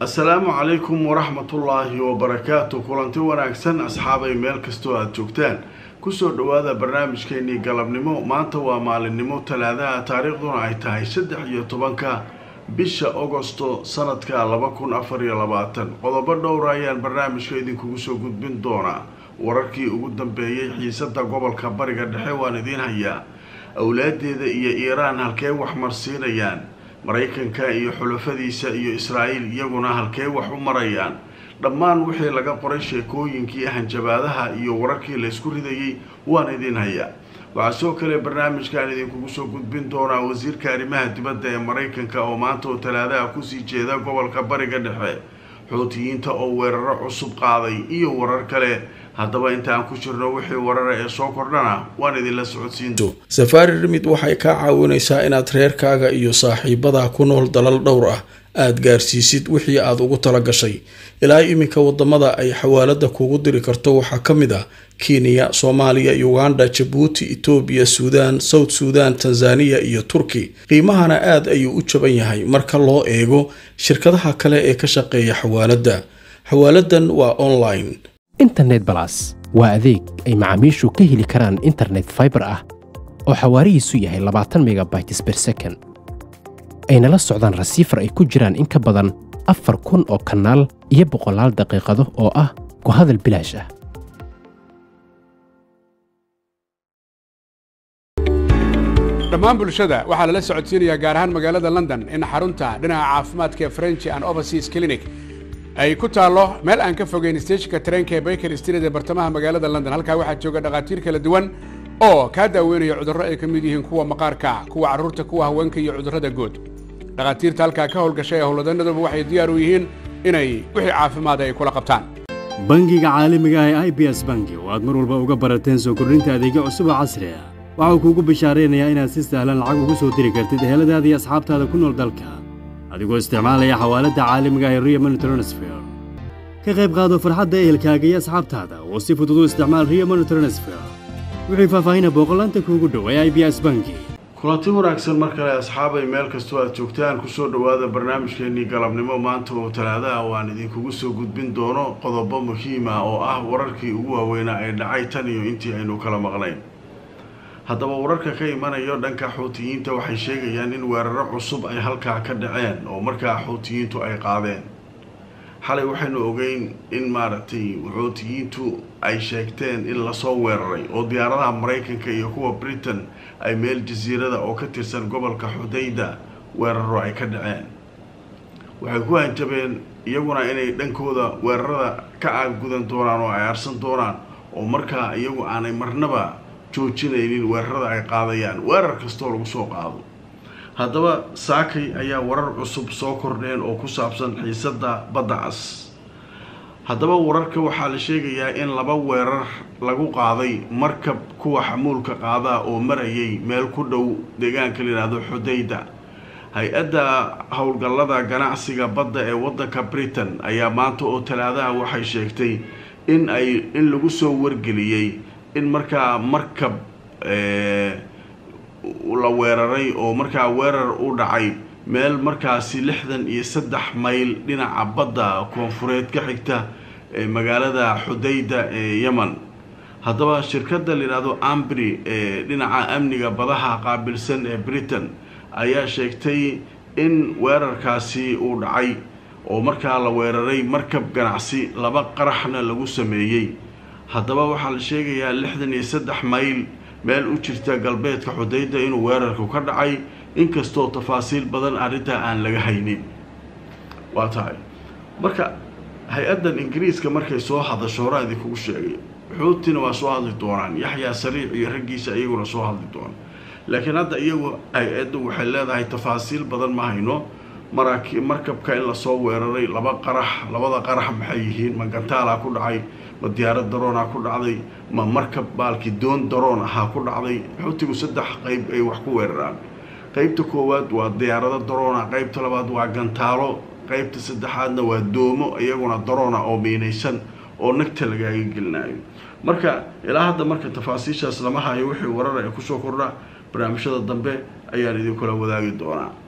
assalaamu calaykum waraxmatullaahi wabarakaatu kulanti wanaagsan asxaabay meel kastoo aada joogtaan kusoo dhowaada barnaamijkeenii galabnimo maanta waa maalinimo talaadaha taariikhduna ay tahay saddex iyo tobanka bisha ogosto sanadka laba kun afar iyo labaatan qodobo dhowra ayaan barnaamijka idinkugu soo gudbin doonaa wararkii ugu dambeeyey xiisada gobolka bariga dhexe waan idiin hayaa awlaadeeda iyo iiraan halkee wax marsiinayaan maraykanka iyo xulafadiisa iyo israa'iil iyaguna halkee wax u marayaan dhammaan wixii laga qoray sheekooyinkii hanjabaadaha iyo wararkii laysku ridayey waan idiin hayaa waxaa soo kale barnaamijkan idinkugu soo gudbin doonaa wasiirka arrimaha dibadda ee maraykanka oo maanta oo talaadaha kusii jeeda gobolka bariga dhexe xuutiyiinta oo weeraro cusub qaaday iyo warar kale haddaba intaan ku jirno wixii warara ee soo kordhana waan idinla socodsiin safaari rimid waxay kaa caawinaysaa inaad reerkaaga iyo saaxiibadaa ku nool dalal dhowr ah aada gaarsiisid wixii aada ugu tala gashay ilaa iminka wadamada ay xawaalada kuugu diri karto waxaa ka mid ah kenya soomaaliya uganda jabuuti etoobiya suudaan south suudan tanzaniya iyo turki qiimahana aada ayuu u jaban yahay marka loo eego shirkadaha kale ee ka shaqeeya xawaaladda xawaaladan waa online internet balas waa adeeg ay macaamiishu ka heli karaan internet faibar ah oo xawaarihiisu yahay labaatan megabytes ber second ayna la socdaan rasiifar ay ku jiraan in ka badan afar kun oo kanaal iyo boqolaal daqiiqado oo ah ku hadal bilaash ah dhammaan bulshada waxaa lala socodsiinayaa gaar ahaan magaalada london in xarunta dhinaca caafimaadka ee french and overseas clinic ay ku taallo meel aan ka fogeyn steejinka tareenka ee baker street ee bartamaha magaalada london halkaa waxaa jooga dhakhaatiir kala duwan oo kaa daaweynaya cudurro ay ka mid yihiin kuwa maqaarka kuwa carruurta kuwa haweenka iyo cudurrada guud dhakhaatiirta halkaa ka howlgashay ee howlwadanaduba waxay diyaar u yihiin inay wixii caafimaada ay kula qabtaan bangiga caalamiga ah ee i b s bangi oo aad mar walba uga barateen soo kordhinta adeegyo cusub oo casri ah waxau kuugu bishaaraynayaa inaad si sahlan lacag ugu soo diri kartid eheladaada iyo asxaabtaada ku nool dalka adigoo isticmaalaya xawaaladda caalamiga ah ee rio money transfer ka qayb qaado farxadda ehelkaaga iyo asxaabtaada oo si fudud u isticmaal rio money transfer wixii faahfaahina booqolaanta kuugu dhow ee i b s bangi kulanti wanaagsan mar kale asxaabay meel kastoo aada joogtaan kusoo dhowaada barnaamijkeenii galabnimo maanta oo talaadaha oo aan idinkugu soo gudbin doono qodobo muhiima oo ah wararkii ugu waaweynaa ee dhacay tan iyo intii aynu kala maqnayn haddaba wararka ka imanayo dhanka xuutiyiinta waxay sheegayaan in weeraro cusub ay halkaa ka dhaceen oo markaa xuutiyiintu ay qaadeen xalay waxaynu ogeyn in maaragtay xuutiyiintu ay sheegteen in lasoo weeraray oo diyaaradaha maraykanka iyo kuwa britain ay meel jasiirada oo ka tirsan gobolka xudayda weeraro ay ka dhaceen waxay ku hanjabeen iyaguna inay dhankooda weerarada ka aaggudan doonaan oo ay arsan doonaan oo markaa iyagu aanay marnaba joojinaynin weerarada ay qaadayaan weerar kastoo lagu soo qaado haddaba saakay ayaa warar cusub soo kordheen oo ku saabsan xiisadda badda cas haddaba wararka waxaa la sheegayaa in laba weerar lagu qaaday markab kuwa xamuulka qaadaa oo marayay meel ku dhow deegaanka layidhaahdo xudayda hay-adda howlgallada ganacsiga badda ee waddanka britain ayaa maanta oo talaadaha waxay sheegtay in ay in lagu soo wargeliyey in markaa markab la weeraray oo markaa weerar u dhacay meel markaasi lixdan iyo saddex mayl dhinaca badda koonfureed ka xigta ee magaalada xudayda ee yemen haddaba shirkadda layidhaahdo ambri ee dhinaca amniga badaha qaabilsan ee britain ayaa sheegtay in weerarkaasi uu dhacay oo markaa la weeraray markab ganacsi laba qaraxna lagu sameeyey haddaba waxaa la sheegayaa lixdan iyo saddex mayl meel u jirta galbeedka xudayda inuu weerarku ka dhacay inkastoo tafaasiil badan arrintaa aan laga haynin waa tahay marka hay-addan ingiriiska markay soo hadasho horaa idinkugu sheegay xuutina waa soo hadli doonaan yaxyaa sariic iyo raggiisa iyaguna soo hadli doona laakiin hadda iyagu hay-addu waxay leedahay tafaasiil badan ma hayno maraki markabka in lasoo weeraray laba qarax labada qarax maxay yihiin ma gantaalaa ku dhacay ma diyaarad daroonaa ku dhacday ma markab baalki doon daroon ahaa ku dhacday xuutigu saddex qeyb ay wax ku weeraraan qeybta koowaad waa diyaarado daroona qeybta labaad waa gantaalo qeybta saddexaadna waa doomo iyaguna daroona oo miinaysan oo nagta lagaaga gelinayo marka ilaa hadda marka tafaasiishaas lama hayo wixii warar ee kusoo kordha barnaamijyada dambe ayaan idinkula wadaagi doonaa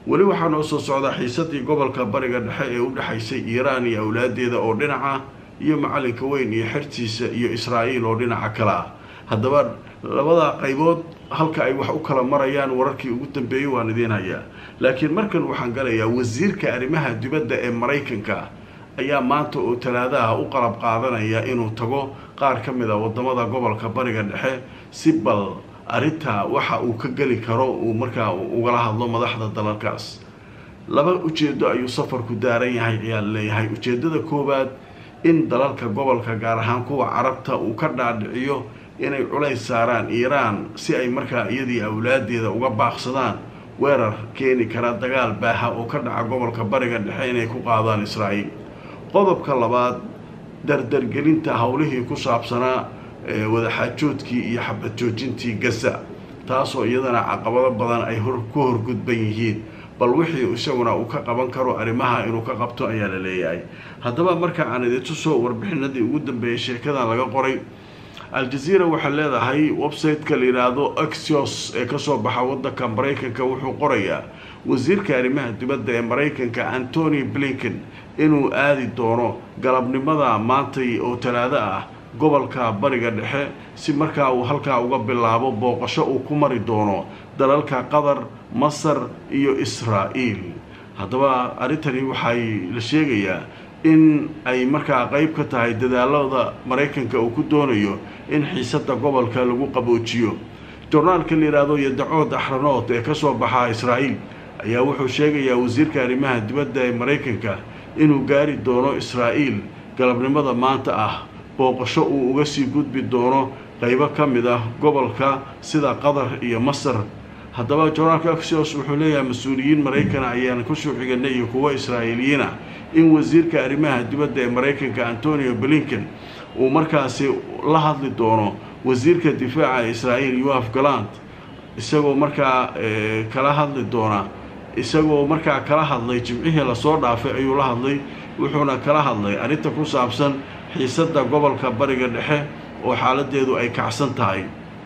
weli waxaa noo soo socda xiisadii gobolka bariga dhexe ee u dhexaysay iiraan iyo awlaadeeda oo dhinaca iyo macalinka weyn iyo xertiisa iyo israa'iil oo dhinaca kale ah haddaba labada qaybood halka ay wax u kala marayaan wararkii ugu dambeeyey waan idiin hayaa laakiin markan waxaan galayaa wasiirka arrimaha dibadda ee maraykanka ayaa maanta oo talaadaha u qalab qaadanaya inuu tago qaar ka mid a wadamada gobolka bariga dhexe si bal arrintaa waxa uu ka geli karo uu markaa ugala hadlo madaxda dalalkaas laba ujeedo ayuu safarku daaran yahay ayaa leeyahay ujeedada koowaad in dalalka gobolka gaar ahaan kuwa carabta uu ka dhaadhiciyo inay culays saaraan iiraan si ay markaa iyadii awlaadeeda uga baaqsadaan weerar keeni kara dagaal baaha oo ka dhaca gobolka bariga dhexe inay ku qaadaan israa'iil qodobka labaad dardargelinta howlihii ku saabsanaa wadaxaajoodkii iyo xabad joojintii gaza taasoo iyadana caqabado badan ay ku horgudban yihiin bal wixii isaguna uu ka qaban karo arrimaha inuu ka qabto ayaa la leeyahay haddaba marka aan idintusoo warbixinadii ugu dambeeyay sheekadan laga qoray al-jazeera waxay leedahay website-ka la yidhaahdo axios ee kasoo baxa wadanka maraykanka wuxuu qorayaa wasiirka arrimaha dibadda ee maraykanka antony blinken inuu aadi doono galabnimada maantay oo talaado ah gobolka bariga dhexe si markaa uu halkaa uga bilaabo booqasho uu ku mari doono dalalka qatar masar iyo israa'iil haddaba arrintani waxay la sheegayaa in ay markaa qeyb ka tahay dadaalada maraykanka uu ku doonayo in xiisada gobolka lagu qaboojiyo jornaalka la yidhaahdo yadacood axranood ee kasoo baxa israa'iil ayaa wuxuu sheegayaa wasiirka arrimaha dibadda ee maraykanka inuu gaari doono israa'iil galabnimada maanta ah booqasho uu uga sii gudbi doono qeybo ka mid ah gobolka sida qatar iyo masar haddaba jornaalka axios wuxuu leeyahay mas-uuliyiin maraykana ayaan kusoo xiganay iyo kuwo israa'iiliyiina in wasiirka arrimaha dibadda ee maraykanka antonio blinken uu markaasi la hadli doono wasiirka difaaca israa'iil yoaf galant isagoo markaa kala hadli doona isagoo markaa kala hadlay jimcihii lasoo dhaafay ayuu la hadlay wuxuuna kala hadlay arrinta ku saabsan xiisadda gobolka bariga dhexe oo xaaladeedu ay kacsan tahay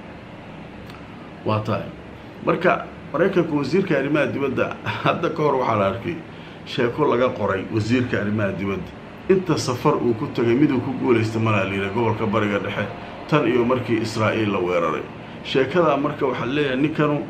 waa tahay marka maraykanka wasiirka arrimaha dibadda hadda ka hor waxaa la arkay sheeko laga qoray wasiirka arrimaha dibadda inta safar uu ku tegay miduu ku guulaysta malaa layidha gobolka bariga dhexe tan iyo markii israa'iil la weeraray sheekadaa marka waxaa leeyahay ninkanu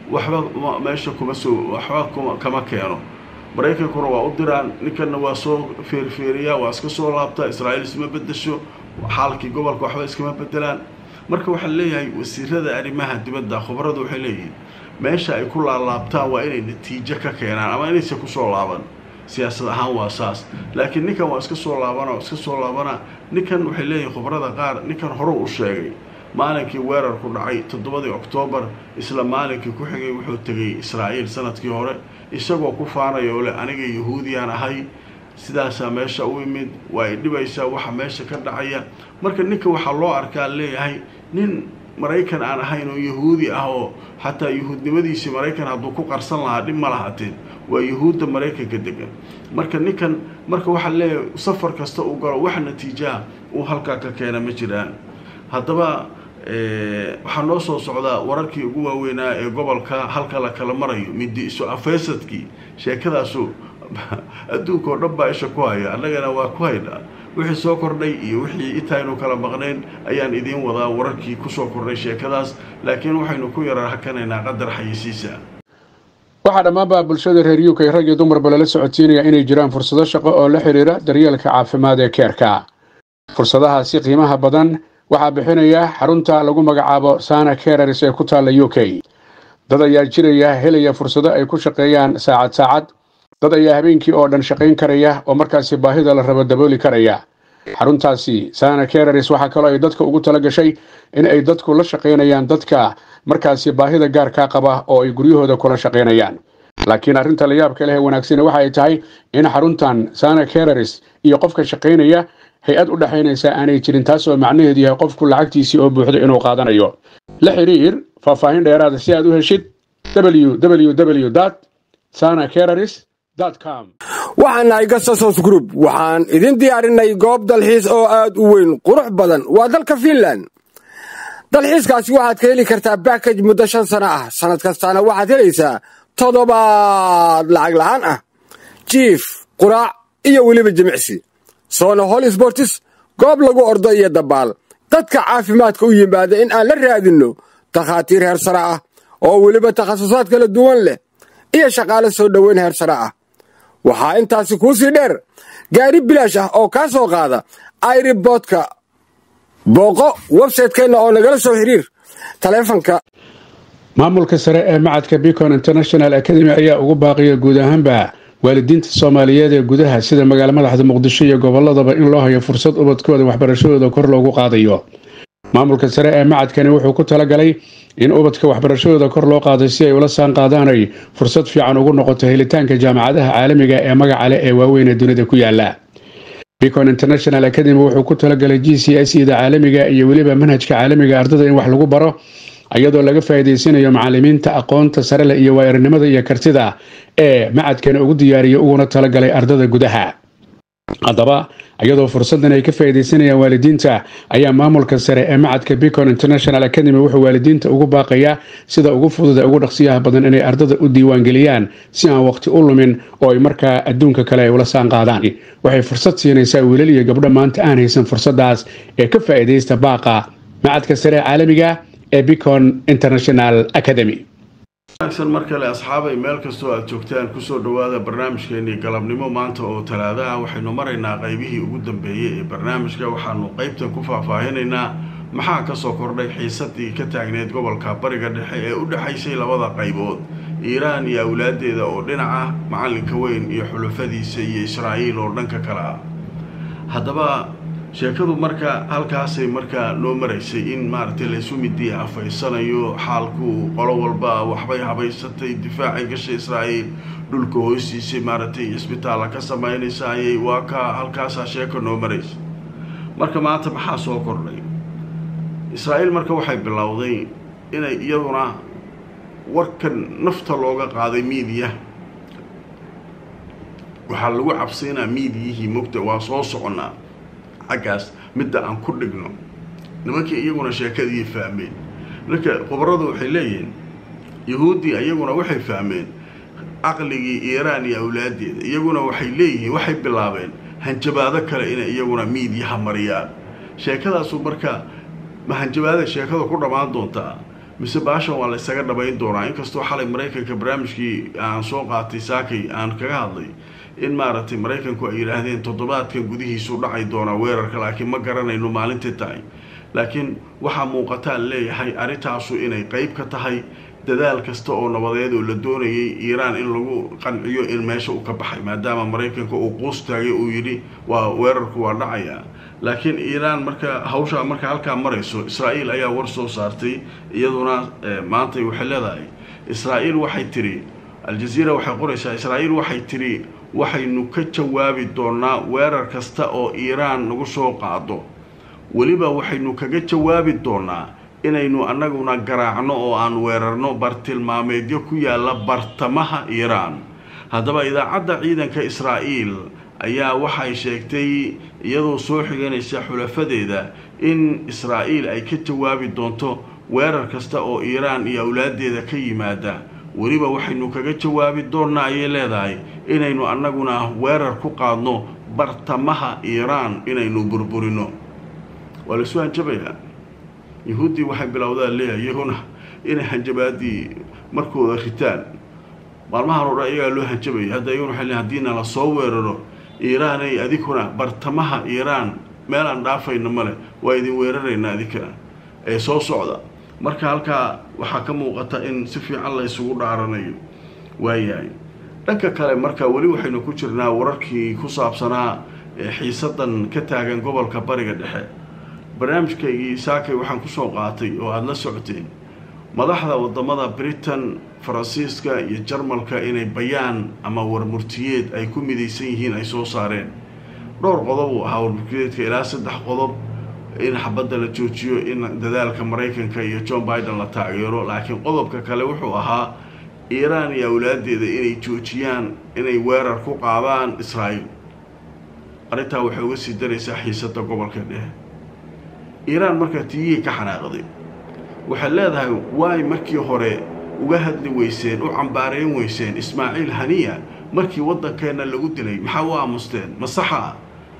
waxba meesha kuma soo waxba kuma kama keeno maraykankuna waa u diraan ninkanna waa soo feerfeeriyaa waa iska soo laabtaa israa'iil isma bedesho xaalkii gobolka waxba iskama bedelaan marka waxaa leeyahay wasiirada arrimaha dibadda khubaradu waxay leeyihiin meesha ay ku laalaabtaan waa inay natiijo ka keenaan ama inaysa kusoo laaban siyaasad ahaan waa saas laakiin ninkan waa iska soo laabana iska soo laabana ninkan waxay leeyihiin khubarada qaar ninkan hore u sheegay maalinkii weerarku dhacay toddobadii oktoobar isla maalinkii ku xigay wuxuu tegay israa'iil sanadkii hore isagoo ku faanaya oo leh aniga yahuudiyaan ahay sidaasaa meesha u imid waa ay dhibaysaa waxa meesha ka dhacaya marka ninka waxaa loo arkaa leeyahay nin maraykan aan ahayn oo yahuudi ah oo xataa yahuudnimadiisii maraykan hadduu ku qarsan lahaa dhib ma lahaateen waa yahuudda maraykanka degan marka ninkan marka waxaa leeyahay safar kasta uu galo wax natiijaha uu halkaa ka keena ma jiraan haddaba waxaa noo soo socdaa wararkii ugu waaweynaa ee gobolka halka la kala marayo midi isu afeysadkii sheekadaasu adduunka oo dhan baa isha ku haya annagana waa ku haynaa wixii soo kordhay iyo wixii intaynu kala maqnayn ayaan idiin wadaa wararkii kusoo kordhay sheekadaas laakiin waxaynu ku yara hakanaynaa qadar xayisiisa waxaa dhammaanba bulshada reer uk rag iyo dumarba lala socodsiinaya inay jiraan fursado shaqo oo la xidhiira daryeelka caafimaad ee keerka fursadahaasi qiimaha badan waxaa bixinaya xarunta lagu magacaabo sana kerers ee ku taalla u k dad ayaa jiraya helaya fursado ay ku shaqeeyaan saacad saacad dad ayaa habeenkii oo dhan shaqayn karaya oo markaasi baahida la rabo dabooli karaya xaruntaasi sana kerers waxaa kaloo ay dadka ugu tala gashay in ay dadku la shaqaynayaan dadka markaasi baahida gaarkaa qaba oo ay guryahooda kula shaqaynayaan laakiin arrinta la yaabka leh ee wanaagsani waxa ay tahay in xaruntan sana kerers iyo qofka shaqaynaya hay-ad u dhexaynaysa aanay jirin taas oo macnaheedu yahay qofku lacagtiisii oo buuxdo inuu qaadanayo la xiriir faahfaahin dheeraada si aad u heshid www sana kerers waxaan nahay gasasos group waxaan idin diyaarinay goob dalxiis oo aad u weyn qurux badan waa dalka fiinland dalxiiskaasi waxaad ka heli kartaa bakaj muddo shan sano ah sannad kastaana waxaad helaysaa toddobaad lacag la'aan ah jiif quraac iyo weliba jimicsi soona hol sbortis goob lagu ordo iyo dabaal dadka caafimaadka u yimaada in aan la raadinno takhaatiir heer sare ah oo weliba takhasusaad kala duwan leh iyo shaqaale soo dhoweyn heer sare ah waxaa intaasi kuu sii dheer gaari bilaash ah oo kaa soo qaada airiboodka booqo websaytekeenna oo nagala soo xiriir taleefanka maamulka sare ee macadka bicon international academy ayaa ugu baaqiya guud ahaanba waalidiinta soomaaliyeed ee gudaha sida magaala madaxda muqdisho iyo goboladaba in loo hayo fursad ubadkooda waxbarashadooda kor loogu qaadayo maamulka sare ee macadkani wuxuu ku talagalay in ubadka waxbarashadooda kor loo qaaday si ay ula saan qaadaanay fursad fiican ugu noqoto helitaanka jaamacadaha caalamiga ee magaca leh ee waaweyn ee dunida ku yaala bicon international academy wuxuu ku talagalay g c s ida caalamiga iyo weliba manhajka caalamiga ardada in wax lagu baro iyadoo laga faa'iidaysanayo macalimiinta aqoonta sare leh iyo waayaranimada iyo kartida ee macadkani ugu diyaariyay uguna talagalay ardada gudaha haddaba iyadoo fursadan ay ka faa'iidaysanayaan waalidiinta ayaa maamulka sare ee macadka bicon international academy wuxuu waalidiinta ugu baaqayaa sida ugu fududa ugu dhaqsiyaha badan inay ardada u diiwaangeliyaan si aan waqti u lumin oo ay markaa adduunka kale ay ula saan qaadaan waxay fursad siinaysaa wiilal iyo gabdho maanta aan haysan fursadaas ee ka faa'iidaysta baaqa macadka sare ee caalamiga ee bicon international academy wanaagsan mar kale asxaabay meel kastoo aad joogtaan kusoo dhowaada barnaamijkeenii galabnimo maanta oo talaadaha waxaynu maraynaa qaybihii ugu dambeeyey ee barnaamijka waxaanu qeybtan ku faahfaahinaynaa maxaa kasoo kordhay xiisadii ka taagneyd gobolka bariga dhexe ee u dhexaysay labada qaybood iiraan iyo awlaadeeda oo dhinaca macalinka weyn iyo xulufadiisa iyo israa'iil oo dhanka kale ah haddaba sheekadu marka halkaasay markaa noo maraysay in maaragtay laysu midii afaysanayo xaalku qolo walba waxbay habaysatay difaacay gashay israa'iil dhulka hoostiisay maaragtay cisbitaalla ka samaynaysayay waa ka halkaasaa sheeko noo maraysa marka maanta maxaa soo kordhay israa'iil marka waxay bilowday inay iyaduna warkan nafta looga qaaday miidiya waxaa lagu cabsaynaa miidiyihii mogta waa soo soconnaa xaggaas midda aan ku dhigno nimankii iyaguna sheekadii fahmeen marka khubaradu waxay leeyihiin yahuuddii iyaguna waxay fahmeen caqligii iiraan iyo awlaadeeda iyaguna waxay leeyihiin waxay bilaabeen hanjabaado kale inay iyaguna miidyaha mariyaan sheekadaasu marka ma hanjabaada sheekada ku dhammaan doontaa mise baashan waa la ysaga dhabayn doonaa inkastoo xalay maraykanka barnaamijkii aan soo qaatay saakay aan kaga hadlay in maaragtay maraykanku ay yidhaahdeen toddobaadkan gudihiisu dhacay doonaa weerarka laakiin ma garanayno maalintii tahay laakiin waxaa muuqataan leeyahay arrintaasu inay qeyb ka tahay dadaal kasta oo nabadeed oo la doonayay iiraan in lagu qanciyo in meesha uu ka baxay maadaama maraykanka uu quus taagay uu yidhi waa weerarku waa dhacayaa laakiin iiraan marka hawshaa marka halkaa marayso israa'iil ayaa war soo saartay iyaduna maantay waxay leedahay israa'iil waxay tidhi aljaziira waxay qoraysaa israa'iil waxay tidhi waxaynu ka jawaabi doonaa weerar kasta oo iiraan nagu soo qaado weliba waxaynu kaga jawaabi doonaa inaynu annaguna garaacno oo aan weerarno bartilmaameedyo ku yaalla bartamaha iiraan haddaba idaacadda ciidanka israa'iil ayaa waxay sheegtay iyadoo soo xiganaysa xulafadeeda in israa'iil ay ka jawaabi doonto weerar kasta oo iiraan iyo awlaadeeda ka yimaada weliba waxaynu kaga jawaabi doonnaa ayay leedahay inaynu annaguna weerar ku qaadno bartamaha iiraan inaynu burburino waa laisu hanjabayaa yahuuddii waxay bilowdaan leeyahay iyaguna inay hanjabaadii markooda ritaan maalmahan oo dhan iyagaa loo hanjabaya hadda iyaguna waxay leeyahay haddiina la soo weeraro iiraanay adikuna bartamaha iiraan meel aan dhaafayna male waa idin weeraraynaa adinkana ee soo socda marka halkaa waxaa ka muuqata in si fiican la ysugu dhaaranayo waayahay dhanka kale marka weli waxaynu ku jirnaa wararkii ku saabsanaa xiisadan ka taagan gobolka bariga dhexe barnaamijkaygii saakay waxaan kusoo qaatay oo aada la socoteen madaxda wadamada britain faransiiska iyo jarmalka inay bayaan ama warmurtiyeed ay ku midaysan yihiin ay soo saareen dhowr qodob uu ahaa warmurtiyeedka ilaa saddex qodob in xabadda la joojiyo in dadaalka maraykanka iyo john biden la taageero laakiin qodobka kale wuxuu ahaa iiraan iyo awlaadeeda inay joojiyaan inay weerar ku qaadaan israa'iil arrintaa waxay uga sii daraysaa xiisada gobolka dhexe iiraan markaa tiyihii ka xanaaqday waxay leedahay waay markii hore uga hadli weyseen u cambaarayn weyseen ismaaciil haniya markii waddankeenna lagu dilay maxaa u aamusteen ma saxa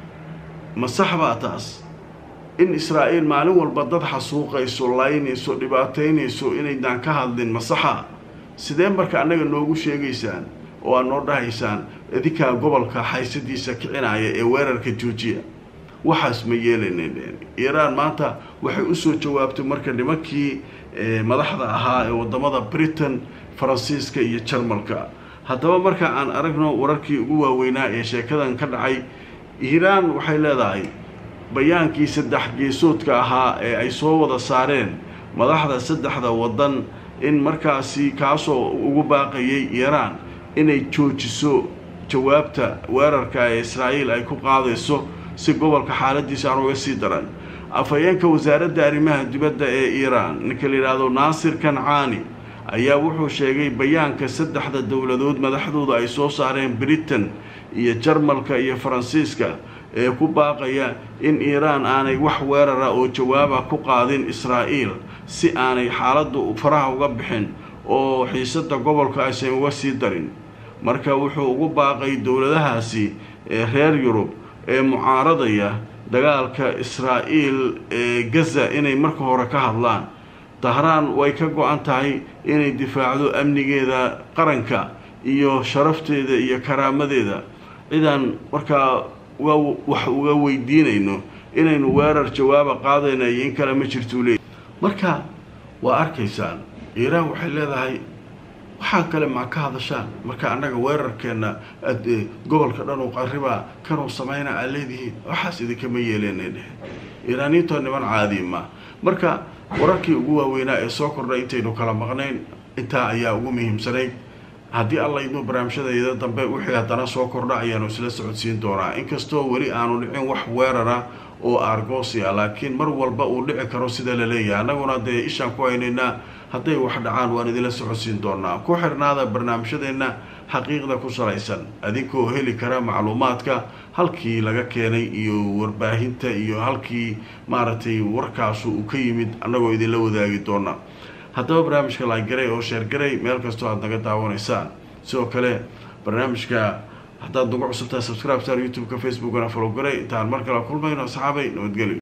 ma sax baa taas in israa'iil maalin walba dad xasuuqayso laynayso dhibaataynayso inaydaan ka hadlin ma saxa sidee marka annaga noogu sheegaysaan oo aad noo dhahaysaan idinkaa gobolka haysadiisa kicinaya ee weerarka joojiya waxaas ma yeelaneen iiraan maanta waxay usoo jawaabtay marka nimankii madaxda ahaa ee wadamada britain faransiiska iyo jarmalka haddaba marka aan aragno wararkii ugu waaweynaa ee sheekadan ka dhacay iiraan waxay leedahay bayaankii saddex geesoodka ahaa ee ay soo wada saareen madaxda saddexda waddan in markaasi kaasoo ugu baaqayay iiraan inay joojiso jawaabta weerarka ee israa'iil ay ku qaadayso si gobolka xaaladiisa aan uga sii daran afhayeenka wasaaradda arrimaha dibadda ee iiraan ninka la yidhaahdo naasir kancaani ayaa wuxuu sheegay bayaanka saddexda dowladood madaxdooda ay soo saareen britain iyo jarmalka iyo faransiiska ee ku baaqaya in iiraan aanay wax weerara oo jawaaba ku qaadin israa'iil si aanay xaaladdu faraha uga bixin oo xiisada gobolka aysan uga sii darin marka wuxuu ugu baaqay dowladahaasi ee reer yurub ee mucaaradaya dagaalka israa'iil ee gaza inay marka hore ka hadlaan dahraan way ka go-an tahay inay difaacdo amnigeeda qaranka iyo sharafteeda iyo karaamadeeda cidaan markaa wax uga weydiinayno inaynu weerar jawaaba qaadayna iyo in kale ma jirtuu leey marka waa arkaysaan iiraan waxay leedahay waxaa kale maa ka hadashaan marka annaga weerarkeenna gobolka dhan uu qaribaa kanuu samayna aad leedihiin waxaas idinkama yeeleenay dheheen iiraaniintoo niman caadi ma marka wararkii ugu waaweynaa ee soo kordhay intaynu kala maqnayn intaa ayaa ugu muhiimsanayd haddii alla idnu barnaamijyadayda dambe wixii haddana soo kordha ayaanu isla socodsiin doonaa inkastoo weli aanu dhicin wax weerara oo argosia laakiin mar walba uu dhici karo sida la leeyahay annaguna dee ishaan ku haynaynaa hadday wax dhacaan waan idinla socodsiin doonaa ku xirnaada barnaamijyadeenna xaqiiqda ku salaysan adinkoo heli kara macluumaadka halkii laga keenay iyo warbaahinta iyo halkii maaragtay warkaasu uu ka yimid annagoo idinla wadaagi doona haddaba barnaamijka laagaray oo sheergaray meel kastoo aada naga daawanaysaan sidoo kale barnaamijka haddaad nagu cusubtahay subscribe star youtube-ka facebookana follow garay intaan mar kale kulmayno asxaabay nabadgelyo